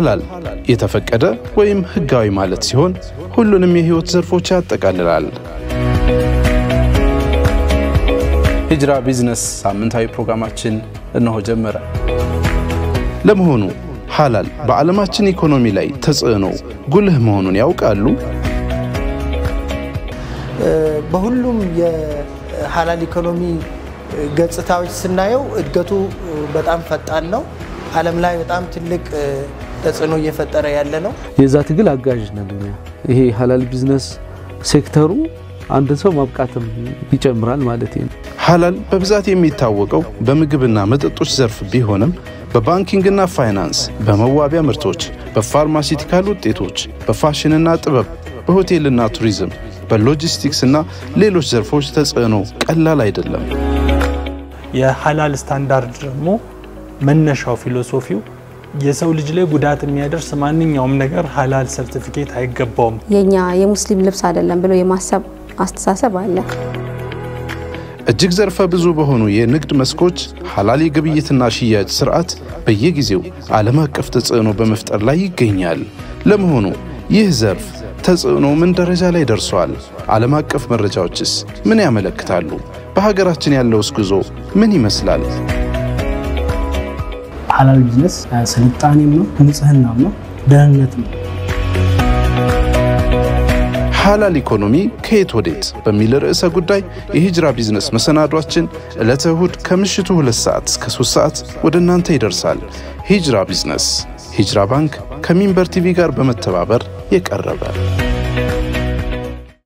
ሃላል የተፈቀደ ወይም ህጋዊ ማለት ሲሆን ሁሉንም የህይወት ዘርፎች ያጠቃልላል። ሂጅራ ቢዝነስ ሳምንታዊ ፕሮግራማችን እነሆ ጀመረ። ለመሆኑ ሃላል በዓለማችን ኢኮኖሚ ላይ ተጽዕኖ ጉልህ መሆኑን ያውቃሉ? በሁሉም የሀላል ኢኮኖሚ ገጽታዎች ስናየው እድገቱ በጣም ፈጣን ነው። ዓለም ላይ በጣም ትልቅ ተጽዕኖ እየፈጠረ ያለ ነው። የዛ ትግል አጋዥ ነን እኛ። ይሄ ሀላል ቢዝነስ ሴክተሩ አንድን ሰው ማብቃትም ይጨምራል ማለት ነው። ሃላል በብዛት የሚታወቀው በምግብና መጠጦች ዘርፍ ቢሆንም በባንኪንግና ፋይናንስ፣ በመዋቢያ ምርቶች፣ በፋርማሲቲካል ውጤቶች፣ በፋሽንና ጥበብ፣ በሆቴልና ቱሪዝም፣ በሎጂስቲክስና ሌሎች ዘርፎች ተጽዕኖ ቀላል አይደለም። የሀላል ስታንዳርድ ደግሞ መነሻው ፊሎሶፊው የሰው ልጅ ላይ ጉዳት የሚያደርስ ማንኛውም ነገር ሀላል ሰርቲፊኬት አይገባውም። የኛ የሙስሊም ልብስ አይደለም ብሎ የማሰብ አስተሳሰብ አለ። እጅግ ዘርፈ ብዙ በሆኑ የንግድ መስኮች ሐላል የግብይትና ሽያጭ ስርዓት በየጊዜው ዓለም አቀፍ ተጽዕኖ በመፍጠር ላይ ይገኛል። ለመሆኑ ይህ ዘርፍ ተጽዕኖ ምን ደረጃ ላይ ደርሷል? ዓለም አቀፍ መረጃዎችስ ምን ያመለክታሉ? በሀገራችን ያለውስ ጉዞ ምን ይመስላል? ሀላል ቢዝነስ ስልጣኔም ነው፣ ንጽህናም ነው፣ ደህንነትም ነው። ሐላል ኢኮኖሚ ከየት ወዴት በሚል ርዕሰ ጉዳይ የሂጅራ ቢዝነስ መሰናዷችን ዕለተ እሁድ ከምሽቱ ሁለት ሰዓት እስከ ሶስት ሰዓት ወደ እናንተ ይደርሳል። ሂጅራ ቢዝነስ ሂጅራ ባንክ ከሚንበር ቲቪ ጋር በመተባበር የቀረበ